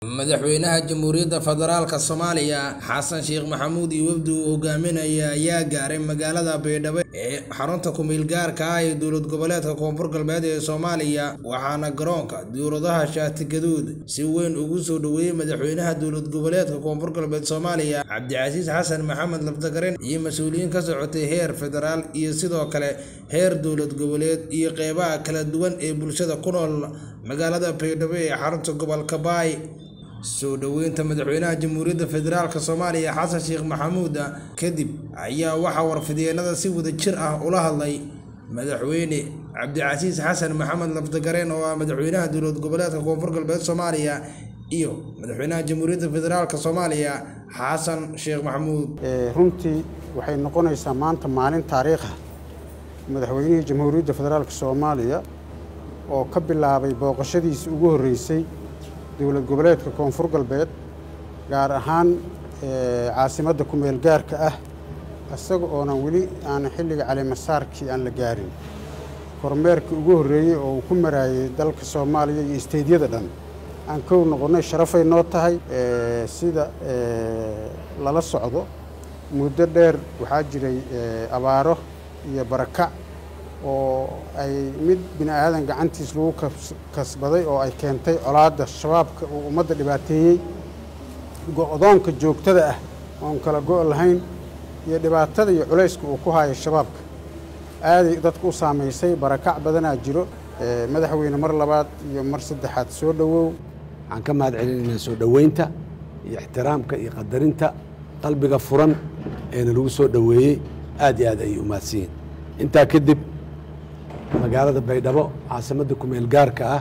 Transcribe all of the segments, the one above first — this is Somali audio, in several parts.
madaxweynaha jamhuuriyadda federaalka soomaaliya xasan sheekh maxamuud iyo wafdi uu hogaaminaya ayaa gaaray magaalada baydhabo ee xarunta ku-meel gaarka ah ee dowlad goboleedka koonfur galbeed ee soomaaliya waxaana garoonka dowladaha shaati gaduud si weyn ugu soo dhoweeyey madaxweynaha dowlad goboleedka koonfur galbeed soomaaliya cabdicasiis xasan maxamed labdagarin iyo mas-uuliyiin ka socotay heer federaal iyo sidoo kale heer dowlad goboleed iyo qeybaha kala duwan ee bulshada ku nool magaalada baydhabo ee xarunta gobolka baay soo dhoweynta madaxweynaha jamhuuriyadda federaalk soomaaliya xasan sheekh maxamuud kadib ayaa waxaa warfidyeennada si wada jir ah ula hadlay madaxweyne cabdicasiis xasan maxamed lafdagareen oo ah madaxweynaha dowlad goboleedka koonfur galbeed soomaaliya iyo madaxweynaha jamhuuriyadda federaalk soomaaliya xasan sheekh maxamuud runtii waxay noqonaysaa maanta maalin taariikha madaxweynihii jamhuuriyadda federaalk soomaaliya oo ka bilaabay booqashadiisii ugu horreysay dowlad goboleedka koonfur galbeed gaar ahaan caasimadda ku-meel gaarka ah isaga oonan weli aan xilliga calimasaarkii aan la gaarin kormeerkii ugu horreeyey oo uu ku maraayey dalka soomaaliya iyo isteydyada dhan aan kow noqonnay sharafay noo tahay sida lala socdo muddo dheer waxaa jiray abaaro iyo barakac oo ay mid bini aadan gacantiis lagu kasbaday oo ay keentay colaadda shabaabka uu ummadda dhibaateeyey go-doonka joogtada ah oon kala go' lahayn iyo dhibaatada iyo culayska uu ku hayo shabaabka aaday dadku u saamaysay barakac badanaa jiro madaxweyne mar labaad iyo mar saddexaad soo dhowow waxaan ka mahad celinaynaa soo dhoweynta iyo ixtiraamka iyo qadarinta qalbiga furan eena lagu soo dhoweeyey aad iyo aad ayay u mahadsan yihin intaa kadib magaalada baydhabo caasimadda ku-meel gaarka ah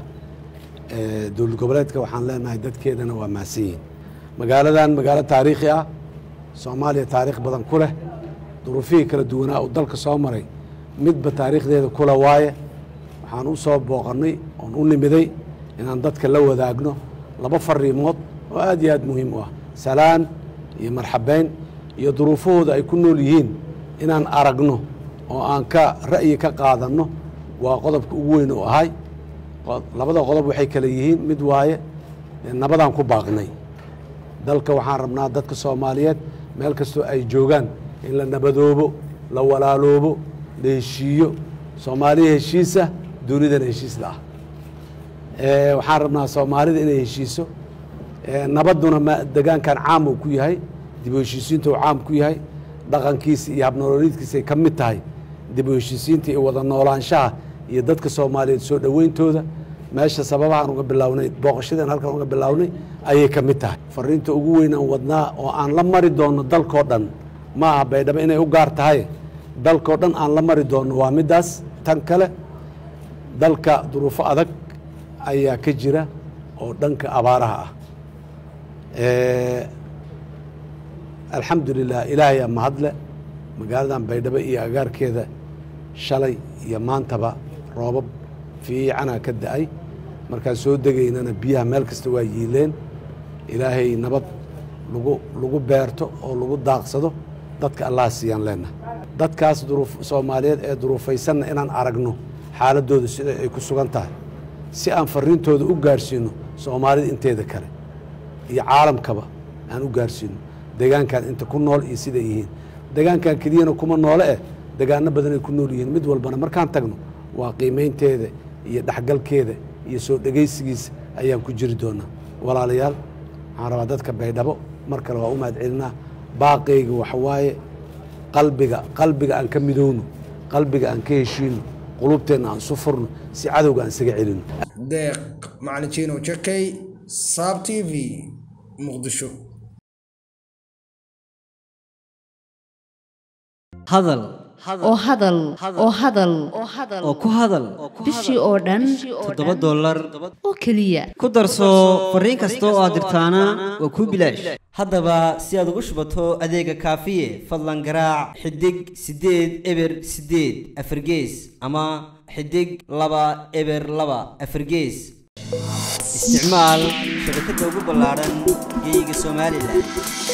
ee dowlad goboleedka waxaan leenahay dadkeedana waa mahadsan yihin magaaladan magaalo taariikhi ah soomaaliya taariikh badan ku leh duruufihii kala duwanaa uu dalka soo maray midba taariikhdeeda kula waaye waxaan u soo booqannay oon u nimiday inaan dadka la wadaagno laba fariimood oo aad iyo aad muhiim u ah salaan iyo marxabeyn iyo duruufahooda ay ku nool yihiin inaan aragno oo aan ka ra'yi ka qaadanno waa qodobka ugu weyn u ahay labada qodob waxay kale yihiin mid waaye nabadaan ku baaqnay dalka waxaan rabnaa dadka soomaaliyeed meel kastoo ay joogaan in la nabadoobo la walaaloobo la heshiiyo soomaaliya heshiisa dunidana heshiisla ah waxaan rabnaa soomaalida inay heshiiso nabadduna ma degaankan caam uu ku yahay dib u heshiisiinta uu caam ku yahay dhaqankiisa iyo habnolooliidkiisa ay ka mid tahay dib u heshiisiinta iyo wada noolaanshaha iyo dadka soomaaliyeed soo dhoweyntooda meesha sababahaan uga bilownay booqashadeen halkan uga bilownay ayay ka mid tahay fariinta ugu weyn aan wadnaa oo aan la mari doonno dalkoo dhan ma aha baydhabo inay u gaar tahay dalkoo dhan aan la mari doonno waa middaas tan kale dalka duruufo adag ayaa ka jira oo dhanka abaaraha ah alxamdu lilah ilaahayaa mahadle magaaladan baydhabo iyo agaarkeeda shalay iyo maantaba roobab fiicanaa ka da-ay markaan soo degaynana biyaha meel kasta waa yiileen ilaahay nabad lagu lagu beerto oo lagu daaqsado dadka allaha siiyaan leenahay dadkaas duruuf soomaaliyeed ee duruufaysanna inaan aragno xaaladooda sida ay ku sugan tahay si aan fariintooda u gaarsiino soomaalida inteeda kale iyo caalamkaba aan u gaarsiino degaankan inta ku nool iyo siday yihiin degaankan keliyana kuma noole eh degaano badanay ku nool yihiin mid walbana markaan tagno waa qiimaynteeda iyo dhexgalkeeda iyo soo dhegaysigiisa ayaan ku jiri doonaa walaalayaal waxaan rabaa dadka baydhabo mar kale waa u mahad celinaa baaqayga waxawaaye qalbiga qalbiga aan ka midowno qalbiga aan ka heshiino qulubteenna aan su furno si cadowga aan isaga celino deeq macalin jiino jakay saab t v muqdisho hadal oo hadal oo hadal oo ku hadal bishii oo dhan toddoba dollar oo keliya ku darso fariin kasta oo aad dirtaana waa kuu bilaash haddaba si aad ugu shubato adeega kaafiye fadlan garaac xidig siddeed eber siddeed afargees ama xidig laba eber laba afargees isticmaal shabakadda ugu ballaadhan geyga somalilan